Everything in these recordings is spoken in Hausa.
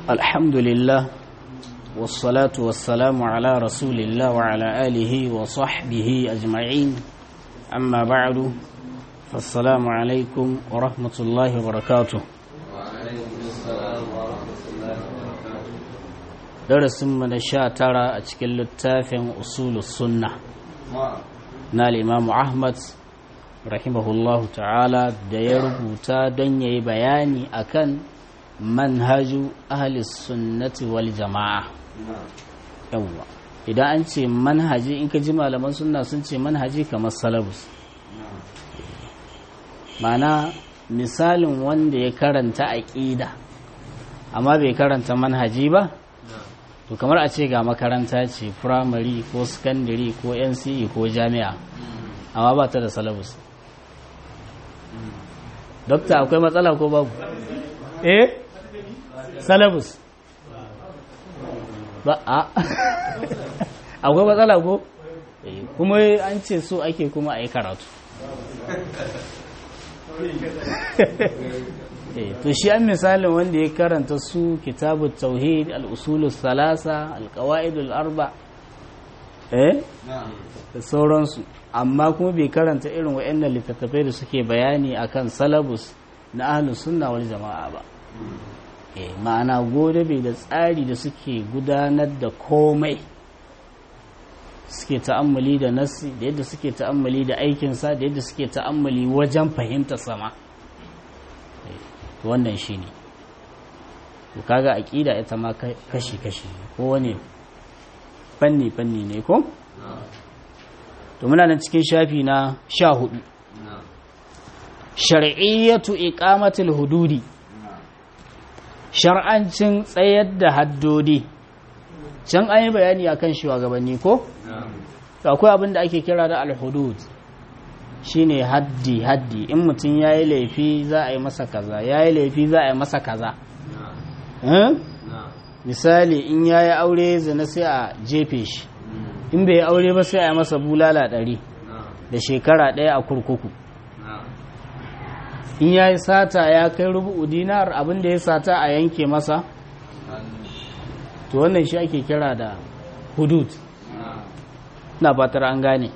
الحمد لله والصلاة والسلام على رسول الله وعلى آله وصحبه أجمعين أما بعد فالسلام عليكم ورحمة الله وبركاته darasin mu na sha tara a cikin littafin usulus sunna na limamu ahmad rahimahullahu ta'ala da ya rubuta don ya yi bayani akan manhaju ahlis sunnati wal jama'a yawwa idan an ce manhaji in ka ji malaman sunna sun ce manhaji kamar salabus mana misalin wanda ya karanta aƙida amma bai karanta manhaji ba to kamar a ce ga makaranta ce firamare ko sakandare ko nce ko jami'a amma ba ta da salabus dokta akwai matsala ko babu eh salabus ba a akwai matsala ko kuma an ce so ake kuma a yi karatu to shi an misalin wanda ya karanta su kitabu tauhid al'usulun salasa alkawa'idul arba eh da sauransu amma kuma bai karanta irin wa'annan littattafai da suke bayani akan salabus na ahlus sunna wal jama'a ba eh ma'ana gode bai da tsari da suke gudanar da komai suke ta'ammali da nassi da yadda suke ta'ammali da aikinsa da yadda suke ta'ammali wajen fahimtar sama wannan shi ne kaga aƙida ita ma kashi-kashi ko wani fanni-fanni ne ko? to muna nan cikin shafi na sha hudu shar'iyyatu iqamatul hududi shar'ancin tsayar da haddodi can an yi bayani akan shugabanni ko? akwai abin da ake kira da al-hudud shine haddi haddi in mutum ya yi laifi za a yi masa kaza ya yi laifi za a yi masa kaza misali in ya yi aure zina sai a jefe shi in bai yi aure ba sai a yi masa bulala ɗari da shekara ɗaya a kurkuku in ya yi sata ya kai rubu dinar abin da ya sata a yanke masa to wannan shi ake kira da hudud na fatar an gane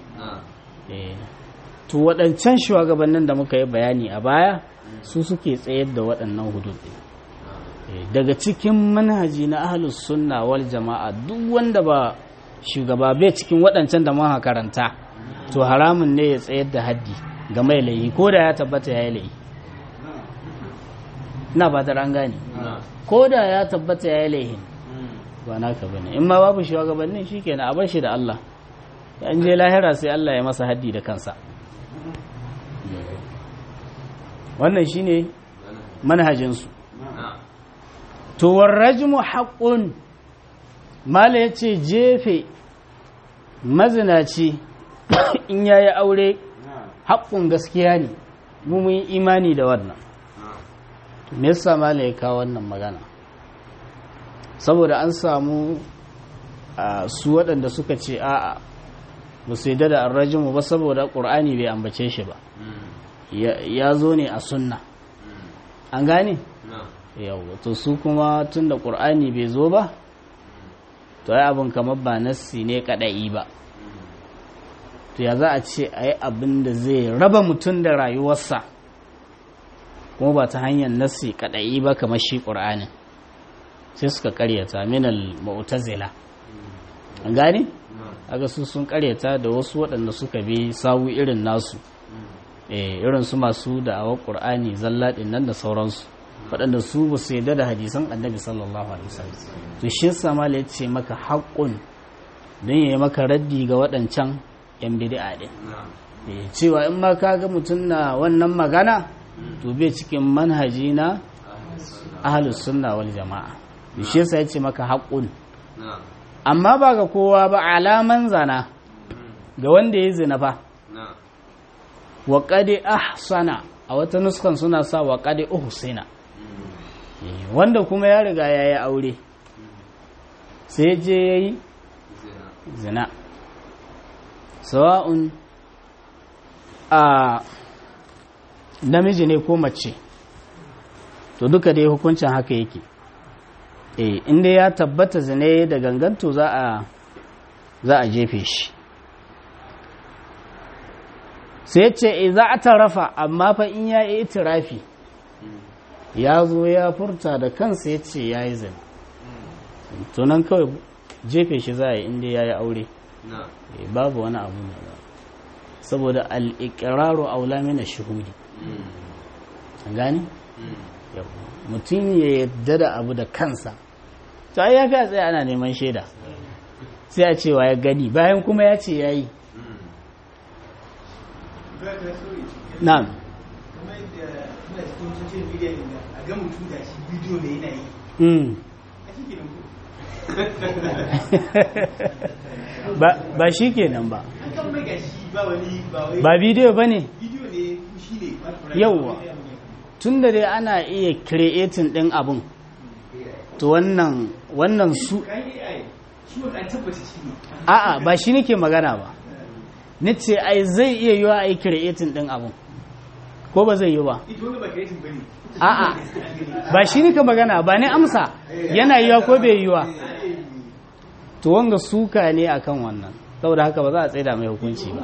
to waɗancan shugabannin da muka yi bayani a baya su suke tsayar da waɗannan hudud daga cikin manhaji na ahlus sunna wal jama'a duk wanda ba shugaba bai cikin waɗancan da muka karanta to haramun ne ya tsayar da haddi ga mai laihi ko da ya tabbata ya yi laihi ina fatar an gane ko da ya tabbata ya yi laihin ba naka bane in ma babu shugabannin shikenan a bar shi da Allah an je lahira sai Allah ya masa haddi da kansa wannan shine manhajinsu to warrajmu haqqun mala yace jefe mazinaci in yayi aure haƙƙun gaskiya ne mu mun imani da wannan me yasa mala ya kawo wannan magana saboda an samu su waɗanda suka ce a'a ba su yadda da arrajimu ba saboda ƙur'ani bai ambace shi ba ya zo ne a sunna an gane? yau to su kuma tun da ƙur'ani bai zo ba to ya abin kamar ba nassi ne kaɗa'i ba to ya za a ce a yi abin da zai raba mutum da rayuwarsa kuma ba ta hanyar nassi kaɗa'i ba kamar shi ƙur'anin sai suka karyata minal mu'tazila an gane? aga su sun karyata da wasu waɗanda suka bi sawu irin nasu irin su masu da'awar ƙur'ani zallaɗin nan da sauransu waɗanda su ba su yadda da hadisan annabi sallallahu alaihi wasallam to shi sama ya ce maka haƙƙun don ya yi maka raddi ga waɗancan yan bid'a ɗin cewa in ma ka ga mutum na wannan magana to bai cikin manhaji na ahlus sunna wal jama'a shi yasa ya ce maka haƙƙun amma ba ga kowa ba alaman zana ga wanda ya zina fa wa qadi ahsana a wata nuskan suna sa wa qadi uhsina wanda kuma ya riga ya yi aure sai je ya yi zina sawa'un a namiji ne ko mace to duka dai hukuncin haka yake eh inda ya tabbata zane da ganganto za a za a jefe shi sai ce za a tarafa amma fa in ya yi itirafi ya zo ya furta da kansa ya ce ya yi zane tunan kawai jefe shi za a yi inda ya yi aure babu wani abu ne ba saboda al'ikiraru aula mina shuhudi gani mutum ya yadda da abu da kansa to ai ya fi a tsaye ana neman shaida sai a cewa ya gani bayan kuma ya ce ya yi na'am ba shi kenan ba ba bidiyo ba ne yauwa tun da dai ana iya creating ɗin abin to wannan wannan su a'a ba shi nake magana ba ni ce ai zai iya yiwa a yi creating ɗin abin ko ba zai yi ba a'a ba shi nika magana ba ne amsa yana yiwa ko bai yiwa to wanga suka ne akan wannan saboda haka ba za a tsaida mai hukunci ba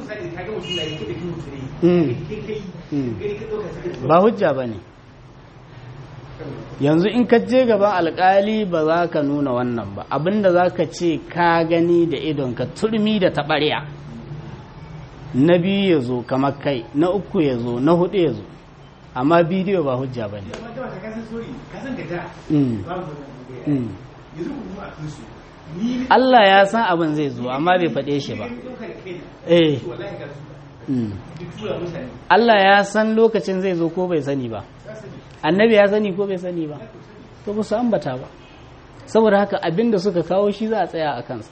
ba hujja ba ne yanzu in ka je gaban alkali ba za ka nuna wannan ba abinda za ka ce ka gani da idonka turmi da taɓarya na biyu ya zo kamar kai na uku ya zo na hudu ya zo amma bidiyo ba hujja ba ne Allah ya san abin zai zo amma bai faɗe shi ba eh Allah ya san lokacin zai zo ko bai sani ba annabi ya sani ko bai sani ba to ba su ambata ba saboda haka abin da suka kawo shi za a tsaya a kansa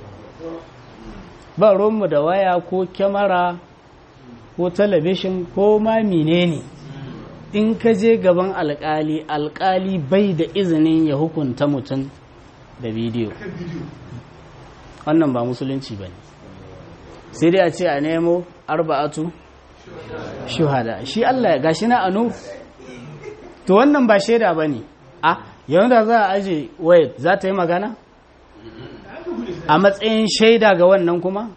ba mu da waya ko kyamara ko talabishin ko ma menene in ka je gaban alkali alkali bai da izinin ya hukunta mutum da bidiyo wannan ba musulunci ba ne sai dai a ce a nemo arba'atu shuhada shi Allah gashi na anu to wannan ba shaida ba ne a yau da za a aje wayat za ta yi magana a matsayin shaida ga wannan kuma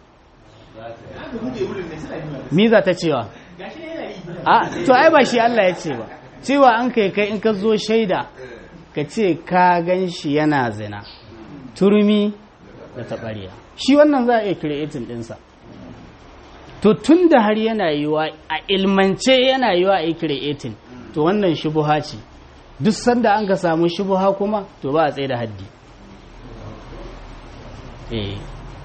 mi za ta cewa a to ai ba shi Allah ya ce ba cewa an kai kai in ka zo shaida ka ce ka gan shi yana zina turmi da taɓariya shi wannan za a iya creating ɗinsa to tun da har yana yiwa a ilmance yana yiwa a yi creating to wannan shubuha ce duk sanda an ka samu shubuha kuma to ba a tsaye da haddi eh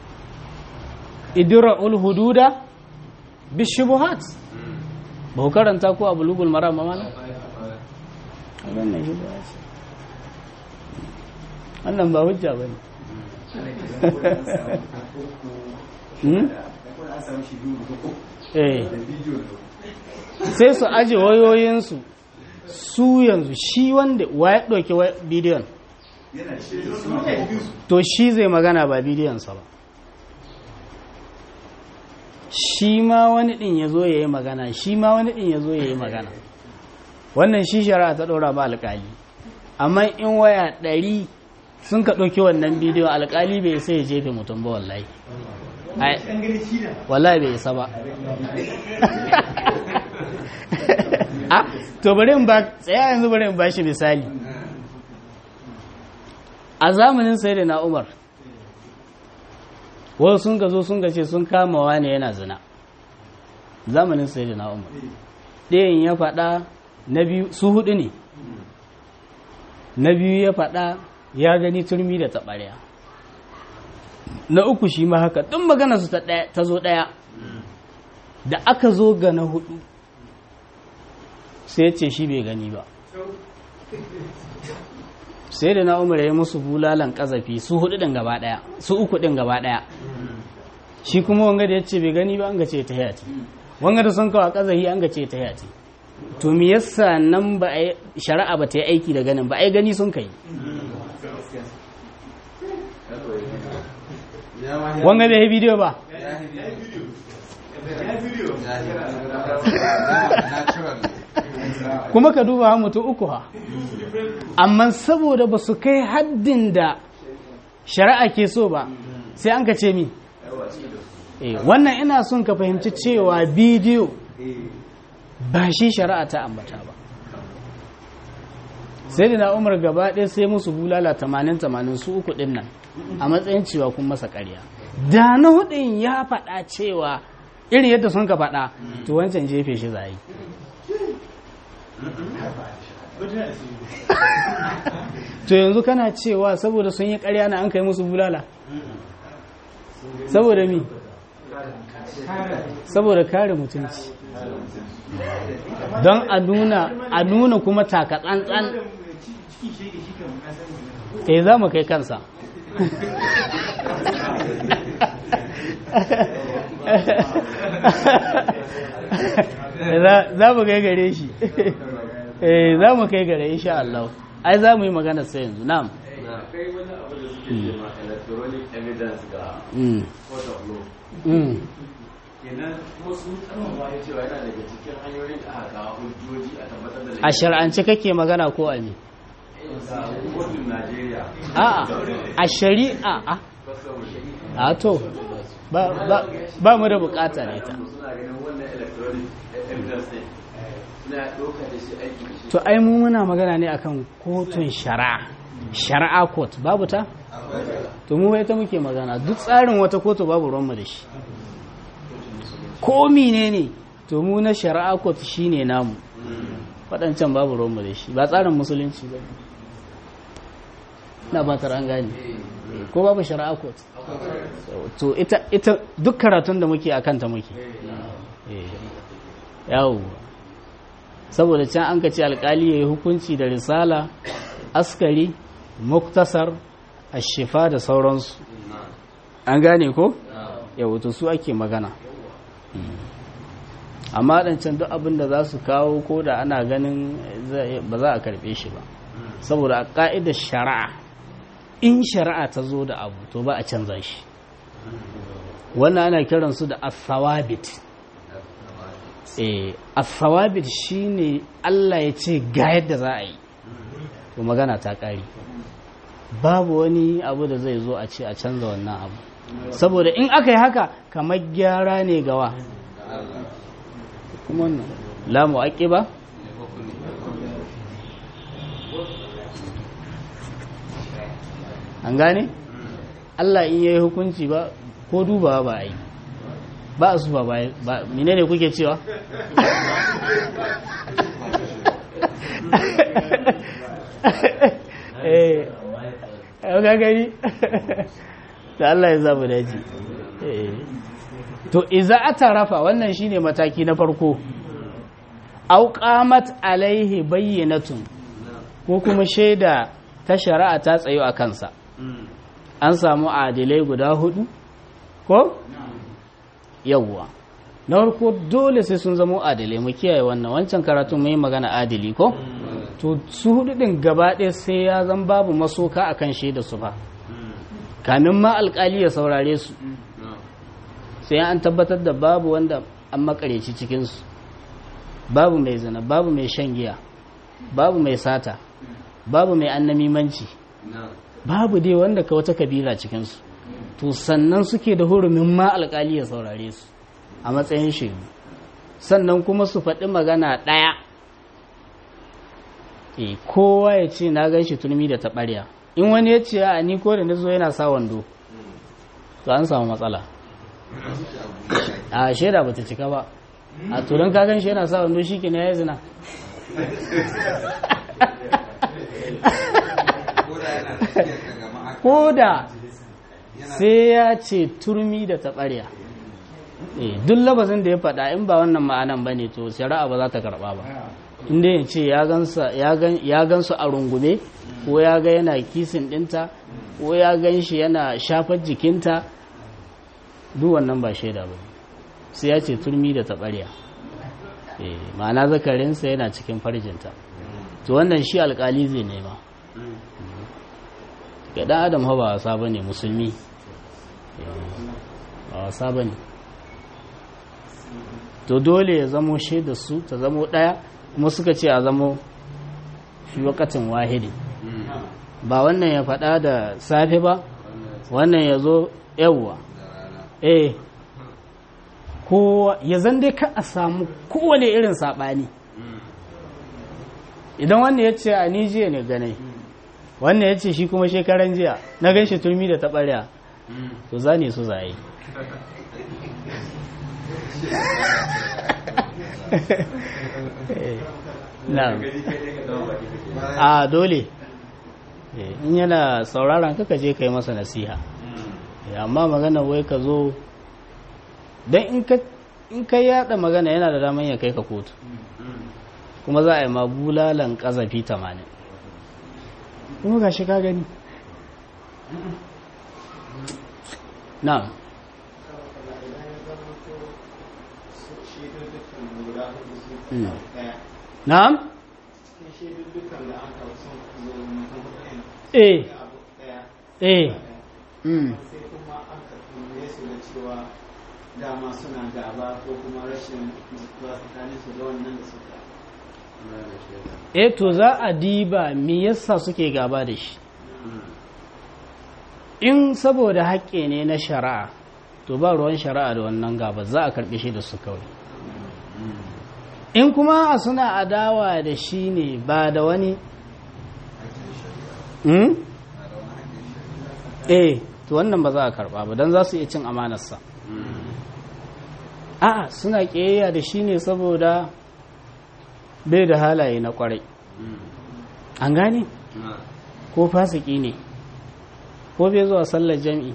idra'ul hududa bi shubuhat ba ku karanta ko a bulugul maram ma mana wannan shubuha ce wannan ba hujja bane eh sai su aje wayoyinsu su yanzu shi wanda wa ya ɗauki bidiyon to shi zai magana ba bidiyonsa ba shi ma wani ɗin ya zo ya yi magana shi ma wani ɗin ya zo ya yi magana wannan shi shari'a ta ɗora ba alƙali amma in waya ɗari sun ka ɗauki wannan bidiyo alƙali bai sai ya jefe mutum ba wallahi wallahi bai isa ba a to bari in ba tsaya yanzu bari in ba shi misali a zamanin sai da na umar wasu sun ka zo sun ce sun kama wani yana zina zamanin sai da na umar ɗayan ya faɗa na biyu su hudu ne na biyu ya faɗa ya gani turmi da taɓarya na uku shi ma haka ɗin magana su ta zo ɗaya da aka zo ga na hudu sai ce shi bai gani ba sai da na umar ya musu bulalan kazafi su hudu ɗin gaba ɗaya su uku ɗin gaba ɗaya shi kuma wanga da ya ce bai gani ba an ga ce ta yati wanga da sun kawo kazafi an ga ce ta yati to me yasa nan ba a shari'a ba ta yi aiki da ganin ba ai gani sun kai wanga bai yi bidiyo ba kuma ka duba mutu uku ha amma saboda ba su kai haddin da shari'a ke so ba sai an ka ce mi wannan ina son ka fahimci cewa bidiyo ba shi shari'a ta ambata ba sai da na umar gaba ɗaya sai musu bulala tamanin tamanin su uku ɗin nan a matsayin cewa kun masa ƙarya da na hudun ya faɗa cewa irin yadda sun ka faɗa to wancan jefe shi zai to yanzu kana cewa saboda sun yi ƙarya na an kai musu bulala saboda mi saboda kare mutunci don a nuna a nuna kuma taka tsantsan eh za mu kai kansa za mu kai gare shi eh za mu kai gare insha Allah ai za mu yi magana sai yanzu na'am kai wani abu da suke ce ma electronic evidence ga Mm. court of law Mm. kenan kuma sun karfafa ya cewa yana daga cikin hanyoyin da aka kawo hujjoji a tabbatar da a shar'ance kake magana ko a me ga kotun Najeriya a'a a shari'a a a to ba ba ba mu da bukata ne ta suna ganin wannan electronic evidence ne suna ɗauka da shi aiki da shi to ai mu muna magana ne akan kotun shari'a shari'a court babu ta to mu ita muke magana duk tsarin wata kotu babu ruwanmu da shi ko ne ne to mu na shari'a court shine namu waɗancan babu ruwanmu da shi ba tsarin musulunci ba na ba an gane ko babu shari'a court to ita ita duk karatun da muke akan ta muke yawo saboda can an ka ce alkali ya yi hukunci da risala askari muktasar ashifa da sauransu an gane ko yau to su ake magana amma ɗancan duk abin da za su kawo ko da ana ganin ba za a karɓe shi ba saboda a ƙa'idar shari'a in shari'a ta zo da abu to ba a canza shi wannan ana kiransu da asawabit eh asawabit shine Allah ya ce ga yadda za a yi to magana ta ƙari babu wani abu da zai zo a ce a canza wannan abu saboda in aka yi haka kamar gyara ne gawa kuma wannan lamu aƙi ba an gane Allah in yayi hukunci ba ko dubawa ba a yi ba a su ba ba menene kuke cewa eh ga gani da Allah ya zamu daji to iza atarafa wannan shine mataki na farko au qamat alaihi bayyinatun ko kuma shaida ta shari'a ta tsayo a kansa an samu adilai guda hudu ko yawwa na farko dole sai sun zama adilai mu kiyaye wannan wancan karatu mai magana adili ko to su hudu din gaba ɗaya sai ya zan babu masoka akan shaida su ba kamin ma alkali ya saurare su sai an tabbatar da babu wanda an makareci cikinsu babu mai zina babu mai shan giya babu mai sata babu mai annamimanci babu dai wanda ka wata kabila cikinsu to sannan suke da hurumin ma alkali ya saurare su a matsayin shaidu sannan kuma su faɗi magana ɗaya e kowa ya ce na gan shi turmi da taɓarya in wani ya ce a ni ko da na zo yana sa wando to an samu matsala a shaida ba ta cika ba a turan kagan shi yana sa wando shi ke na ya zina ko da sai ya ce turmi da taɓarya duk labazin da ya faɗa in ba wannan ma'anan ba ne to shari'a ba za ta karɓa ba inda ya ce ya gansu a rungume ko ya ga yana kisin ɗinta ko ya gan shi yana shafar jikinta duk wannan ba shaida ba sai ya ce turmi da taɓarya ma'ana zakarinsa yana cikin farjinta to wannan shi alkali zai nema ga ɗan adam ba wasa ba ne musulmi ba wasa ba ne to dole ya zamo shaida su ta zamo ɗaya kuma suka ce a zamo fi wakatin wahidi ba wannan ya faɗa da safe ba wannan ya zo yawwa eh ko ya zan dai ka a samu kowane irin saɓani idan wannan ya ce a ni jiya ne ganai wannan ya ce shi kuma shekaran jiya na gan shi turmi da taɓarya to za ne su zaye na a dole in yana sauraron kaka je ka yi masa nasiha amma magana wai ka zo don in ka yada magana yana da daman ya kai ka kotu kuma za a yi ma bulalan kazafi tamanin kuma ga shi ka gani na na'am eh eh mm sai kuma aka tambaye su da cewa dama suna gaba ko kuma rashin mutuwa tsakanin su da wannan da suka eh to za a diba me yasa suke gaba da shi in saboda haƙƙi ne na shari'a to ba ruwan shari'a da wannan gaba za a karɓe shi da su kawai in kuma a suna adawa da shi ne ba da wani hmm? eh to wannan ba za a karɓa ba don za su iya cin amanarsa a'a suna ƙiyayya da shi ne saboda bai da halaye na ƙwarai an gane ko fasiki ne ko bai zuwa sallar jam'i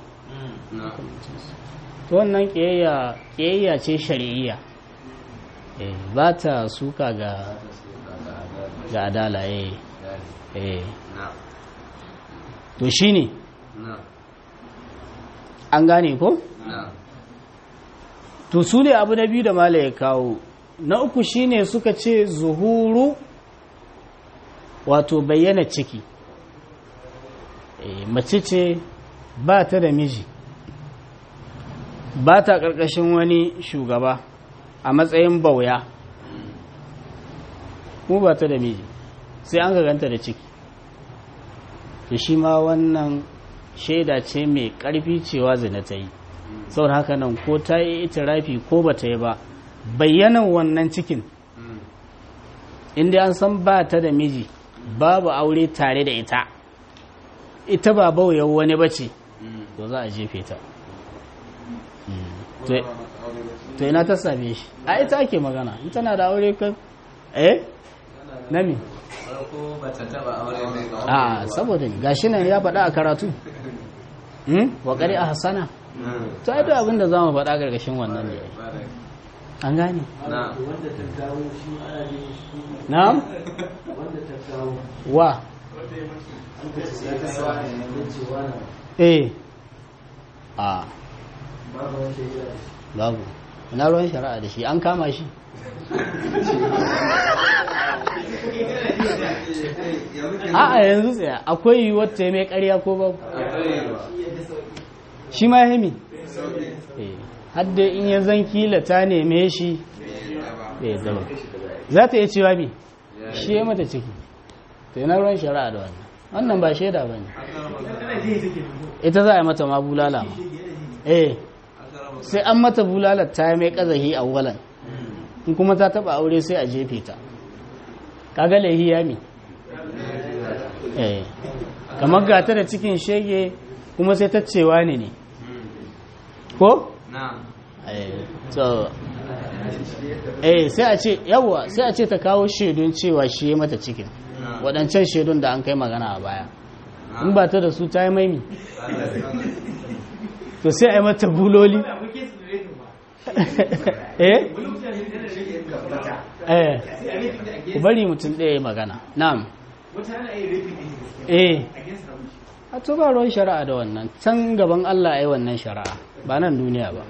to wannan ƙiyayya ce shari'iyya ba ta suka ga ga adala eh to shi ne an gane ko? to su ne abu na biyu da mala ya kawo na uku shine suka ce zuhuru wato bayyana ciki mace ce ba ta da miji ba ta ƙarƙashin wani shugaba a matsayin bauya mu ba ta da miji sai an ganta da ciki da shi ma wannan shaida ce mai ƙarfi cewa zina ta yi saboda haka nan ko ta yi itirafi ko ba ta yi ba bayyanan wannan cikin inda an san ba ta da miji babu aure tare da ita ita ba bauyan wani ba ce to za a jefe ta to ina ta same shi a ita ake magana in tana da aure ka eh na me a saboda gashi nan ya faɗa a karatu wa ƙari a hassana to ai duk abin da za mu faɗa gargashin wannan ne an gane wanda ta kawo shi ana yin shi na'am wanda ta kawo wa an ka ce ya kawo ne na cewa na eh a babu wanda ya yi babu ina ruwan shari'a da shi an kama shi a'a yanzu tsaya akwai yiwuwar ta mai ƙarya ko babu shi ma hemi hadda in ya zan kila ta neme shi bai zama za ta iya cewa bi shi ya mata ciki to yana ruwan shari'a da wannan wannan ba shaida ba ne ita za a yi mata ma bulala ma eh sai an mata bulalar ta mai kazahi a walan in kuma ta taba aure sai a jefe ta kaga laihi ya mi eh kamar gata da cikin shege kuma sai ta cewa ne ne ko eh so eh sai a ce yawa sai a ce ta kawo shaidun cewa shi ya mata cikin waɗancan shaidun da an kai magana a baya in ba ta da su ta yi maimi to sai a yi mata buloli eh eh ku bari mutum ɗaya ya magana na'am eh a to ba ruwan shari'a da wannan can gaban Allah ya yi wannan shari'a ba nan duniya ba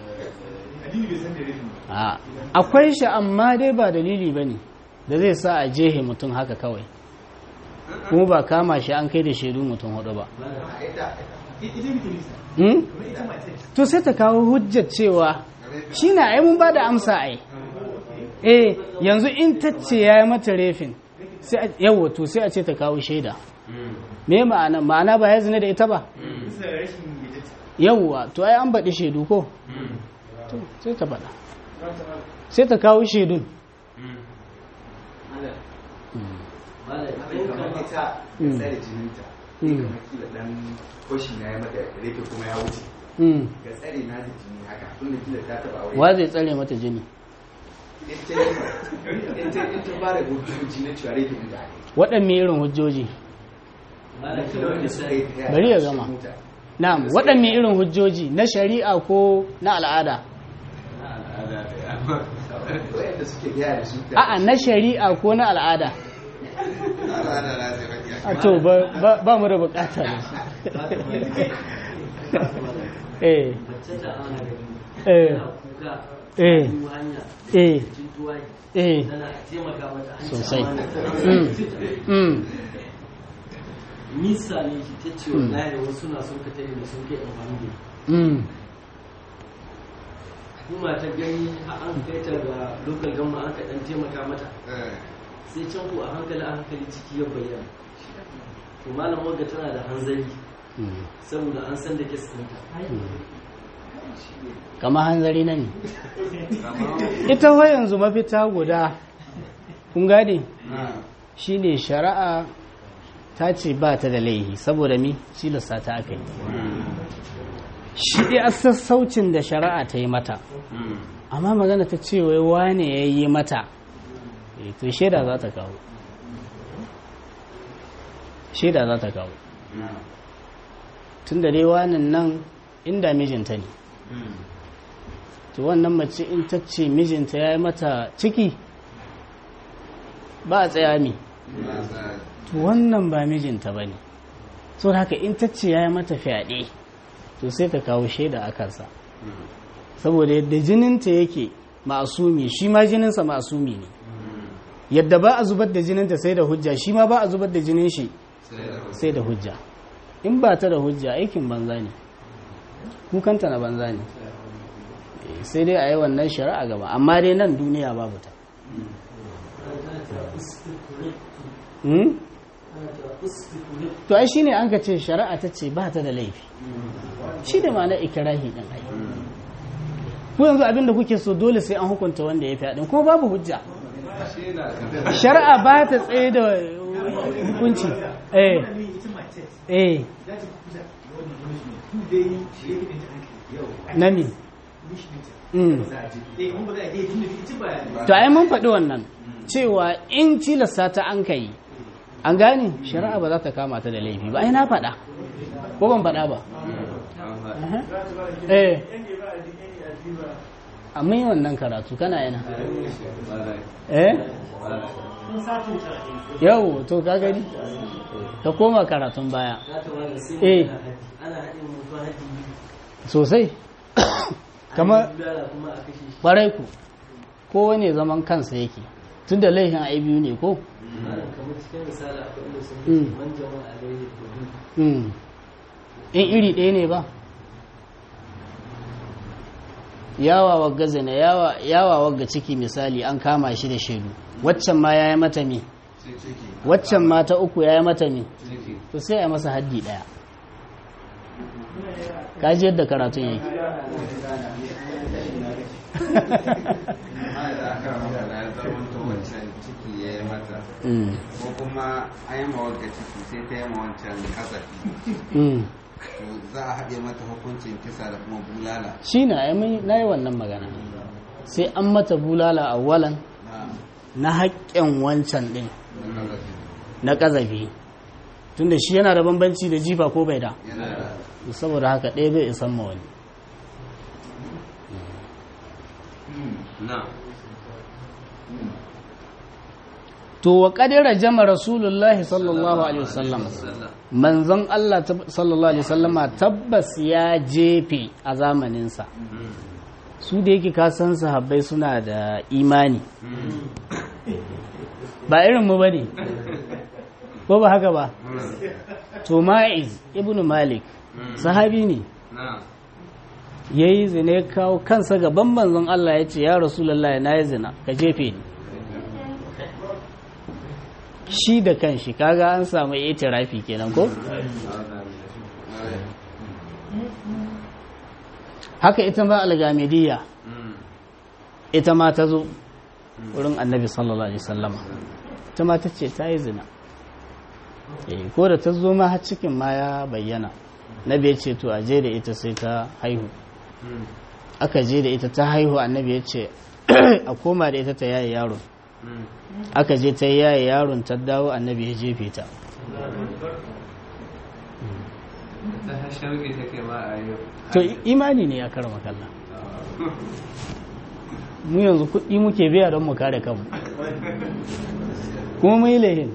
a akwai shi amma dai ba dalili ba ne da zai sa a jehe mutum haka kawai kuma ba kama shi an kai da shaidu mutum hudu ba Hmm? to sai ta kawo hujjar cewa shi na ai mun ba da amsa ai eh yanzu in ta ce ya yi mata refin sai a- yawwa to sai a ce ta kawo shaida me ma'ana ma'ana ba ya zina da ita ba bisa rashin yadda yawwa to ai an baɗi shaidu ko to sai ta faɗa sai ta kawo shaidun kamar ita Mm. tsare jininta Mm. kamar kila dan koshi na ya mata rake kuma ya wuce Mm. ga tsare na da jini haka tunda kila ta taba aure wa zai tsare mata jini ita ita ita ba da hujjoji na cewa rake din da ake waɗanne irin hujjoji kila wanda suka yi ta Bari ya cikin gama. mota. na'am waɗanne irin hujjoji na shari'a ko na al'ada wanda suke biya da su ta a'a na shari'a ko na al'ada al'ada na zai baki a to ba- ba ba mu da bukata da shi eh mace da ana gani eh tana kuka eh biyu hanya eh cikin tuwaki eh tana taimaka mata an ci sosai amana ta. Mm. Mm. nisa ne shi ta ce Mm. wallahi wasu na son ka tare da sun kai amfani da Mm. kuma ta gani a an kai ta ga local gama aka dan taimaka mata sai can ko a hankali a hankali ciki ya bayyana to malam wagga tana da hanzari Mm. saboda an san da kes ɗinta kama hanzari na ne ita wa yanzu mafita guda kun gane shine shari'a ta ce ba ta da laihi saboda mi tilasta ta aka yi shi dai a sassaucin da shari'a ta yi mata amma magana ta ce wai wane ya yi mata eh, to shaida za ta kawo shaida za ta kawo tun da dai wanan nan inda mijinta ne to wannan mace in ta ce mijinta ya yi mata ciki ba a tsaya mi to wannan ba mijinta ba ne so da haka in ta ce ya yi mata fyaɗe to sai ta kawo shaida a kansa saboda yadda jininta yake ma'asumi shi ma jininsa ma'asumi ne yadda ba a zubar da jininta sai da hujja shi ma ba a zubar da jinin shi sai da hujja in ba ta da hujja aikin banza ne kukanta na banza ne Eh, sai dai a yi wannan shari'a gaba amma dai nan duniya babu ta Hmm? to ai shine an ka ce shari'a ta ce ba ta da laifi shi da ma'ana ikirahi din ai ku yanzu abinda kuke so dole sai an hukunta wanda ya fi kuma babu hujja shari'a ba ta tsaye da hukunci eh ita mace eh za ta kusa da wannan namiji ne tun dai shi yake ɗinta an kai yau nami mishi ɗinta mm. za a je eh kuma ba za a je tun da ita ba to ai mun faɗi wannan cewa in tilasta ta an kai an gane shari'a ba za ta kama ta da laifi ba ai na faɗa ko ban faɗa ba Aha. eh amma yi wannan karatu kana yana eh yau to ka gani ka koma karatun baya za ta wani sai Eh. ana haɗi ana haɗin mutum haɗi sosai kamar bulala kuma a kashe shi ƙwarai ku kowane zaman kansa yake tun da laifin a biyu ne ko malam kamar cikin misali akwai inda sun Mm. ce man jama'a alaihi kudu Mm. in iri ɗaya ne ba yawa wagga zina yawa yawa wagga ciki misali an kama shi da shaidu waccan ma ya yi mata me waccan ma ta uku ya yi mata me to sai a masa haddi ɗaya kaji yadda karatun yake amma da aka maka na zamanto wancan ciki ya yi mata Mm. ko kuma an yi mawagga ciki sai ta yi ma wancan kasafi Mm. to za a haɗe mata hukuncin kisa da kuma bulala shi na na yi wannan magana sai an mata bulala a walan na na haƙƙin wancan ɗin na kasafi na ƙazafi tunda shi yana da bambanci da jifa ko bai da yana da saboda haka ɗaya bai isan ma wani na to wa ƙadira jama rasulullahi sallallahu alaihi wasallam manzon Allah tab- sallallahu alaihi wasallama tabbas ya jefe a zamaninsa su da yake kasan sahabbai suna da imani ba irin mu bane ko ba haka ba to ma'iz ibnu malik sahabi ne na ya yi zina ya kawo kansa gaban manzon Allah ya ce ya rasulallah na yi zina ka jefe ni shi da kanshi kaga an samu itirafi kenan ko haka ita ma algamidiyya ita ma ta zo wurin annabi sallallahu alaihi sallama ita ma ta ce ta yi zina Eh, ko da ta zo ma har cikin ma ya bayyana nabi ya ce to a je da ita sai ta haihu aka je da ita ta haihu annabi ya ce a koma da ita ta yaye yaron aka je ta yaye yaron ta dawo annabi ya jefe ta ta shauƙi take ma a yau to i- imani ne ya karama kalla mu yanzu kuɗi muke biya don mu kare kanmu kuma mu yi lahin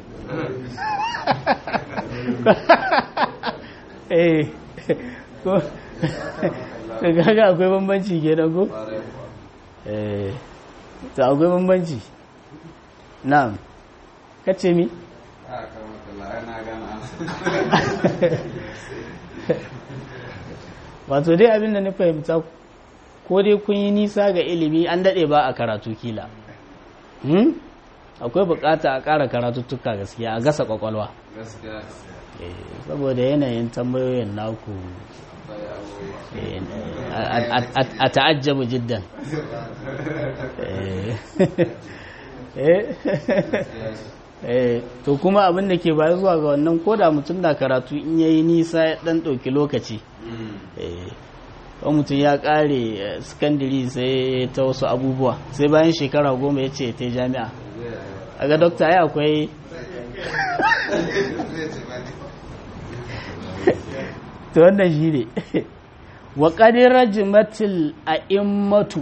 eh ko kaga akwai bambanci kenan ko eh to akwai bambanci na'am kace mi a kan makalla na gana wato dai abin da na fahimta ko dai kun yi nisa ga ilimi an daɗe ba a karatu kila hmm? akwai bukata a ƙara karatuttuka gaskiya a gasa kwakwalwa gaskiya Eh, saboda yanayin tambayoyin naku bai abubuwa eh, a- a- a- a ta'ajjabu jiddan Eh. Eh. Eh, to kuma abin da ke baya zuwa ga wannan koda mutum da karatu in yayi nisa ya dan ɗauki lokaci eh, wani mutum ya ƙare sakandiri sai ta wasu abubuwa sai bayan shekara goma ya ce ta yi jami'a a ga dokta ya akwai to wannan shi ne wa ƙadirar jimatil a immatu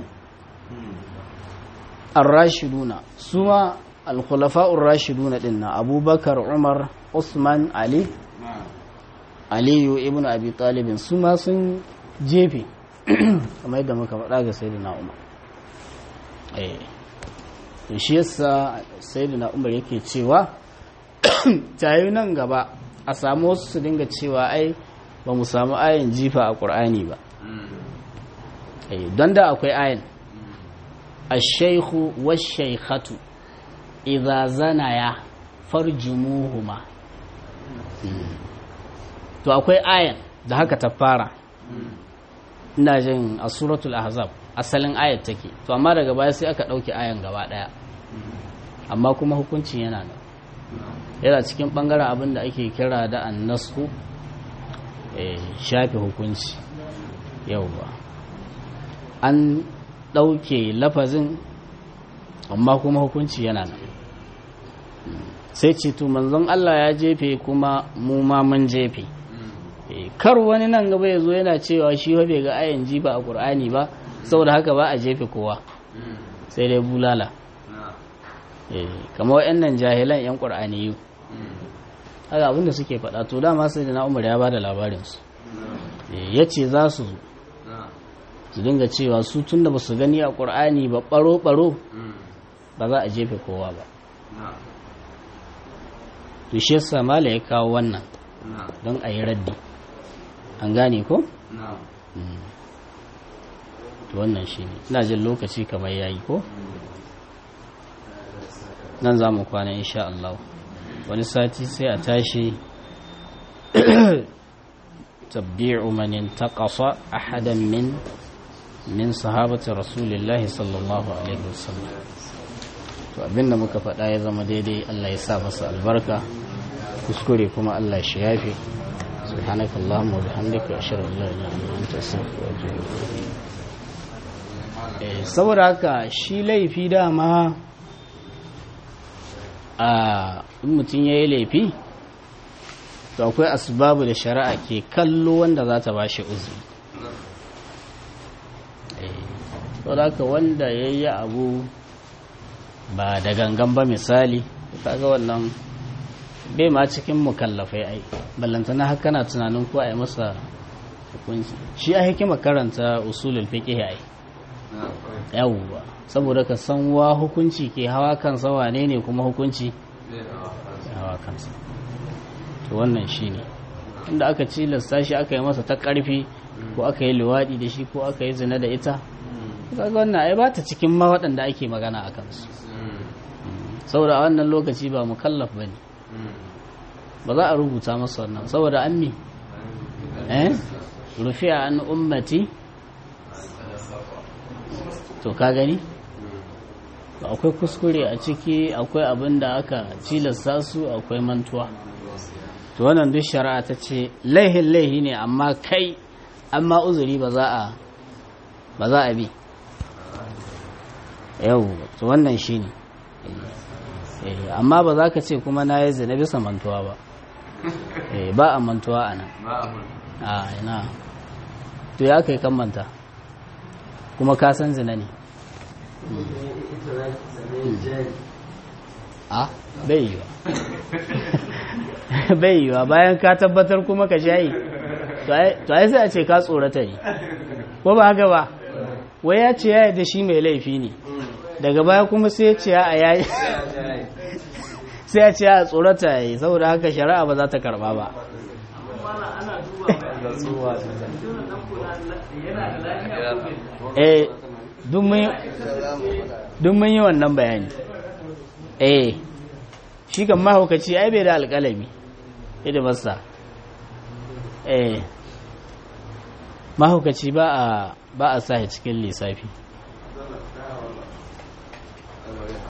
ar-rashiduna su ma al-khulafa'ur rashiduna din na abubakar umar usman ali aliyu ibn abi talibin su ma sun jefe kamar yadda muka faɗa ga sayyidina umar eh to shi yasa sayyidina umar yake cewa tayi nan gaba a samu wasu su dinga cewa ai ba mu samu ayin jifa a ƙur'ani ba eh don da akwai ayin الشيخ والشيخة إذا زنيا فرجموهما to akwai ayan da haka ta fara ina jin a suratul ahzab asalin ayat take to amma daga baya sai aka ɗauki ayan gaba ɗaya amma kuma hukuncin yana nan yana cikin ɓangaren abin da ake kira da annasku shafe hukunci yauwa an ɗauke lafazin amma kuma hukunci yana nan sai ce to manzon Allah ya jefe kuma mu ma mun jefe kar wani nan gaba ya zo yana cewa shi wa bai ga ayan jifa a ƙur'ani ba saboda haka ba a jefe kowa sai dai bulala kamar nan jahilan 'yan ƙur'ani haka abinda suke faɗa to dama sai da na umar ya ba da labarinsu ya ce za su zo su dinga cewa su tun da ba su gani a ƙur'ani ba ɓaro-ɓaro ba za a jefe kowa ba to shi yasa mala ya kawo wannan don a yi raddi an gane ko? to wannan shi ne ina jin lokaci kamar ya yi ko? nan za mu kwana insha Allah wani sati sai a tashi tabbi'u man intaqasa ahadan min min sahabati rasulillahi sallallahu alaihi wasallam to abinda muka faɗa ya zama daidai Allah ya sa masa albarka kuskure kuma Allah shi yafe سبحانك اللهم وبحمدك واشهد ان لا اله الا انت استغفرك واتوب اليك saboda haka shi laifi dama a in mutum ya yi laifi to akwai asbabu da shari'a ke kallo wanda za ta ba shi uzuri saboda haka wanda ya yi abu ba da gangan ba misali kaga wannan bai ma cikin mukallafai ai ballantana haka na tunanin ko a yi masa hukunci shi a hikima karanta usulul fiqh ai yawwa saboda ka san wa hukunci ke hawa kansa wane ne kuma hukunci hawa kansa to wannan shine inda aka cilasta shi aka yi masa ta ƙarfi ko aka yi luwaɗi da shi ko aka yi zina da ita kaga wannan ai ba ta cikin ma waɗanda ake magana a kansu saboda a wannan lokaci ba mukallaf ba ne ba za a rubuta masa wannan saboda an mi eh rufi'a an ummati to ka gani akwai kuskure a ciki akwai abin da aka cilasta su akwai mantuwa to wannan duk shari'a ta ce laihin laihi ne amma kai amma uzuri ba za a ba za a bi yau to wannan shi ne amma ba za ka ce kuma na yi zina bisa mantuwa ba ba a mantuwa a nan a ina to ya kai kan manta kuma ka san zina ne a bai yiwa bai yiwa bayan ka tabbatar kuma ka shayi to ai sai a ce ka tsorata ne ko ba haka ba wai ya ce ya da shi mai laifi ne daga baya kuma sai ya ce a yayi sai ya ce a tsorata ya yi saboda haka shari'a ba za ta karba ba eh duk mun yi wannan bayani eh shi kan mahaukaci ai bai da alƙalami ida masa eh mahaukaci ba a ba a sa cikin lissafi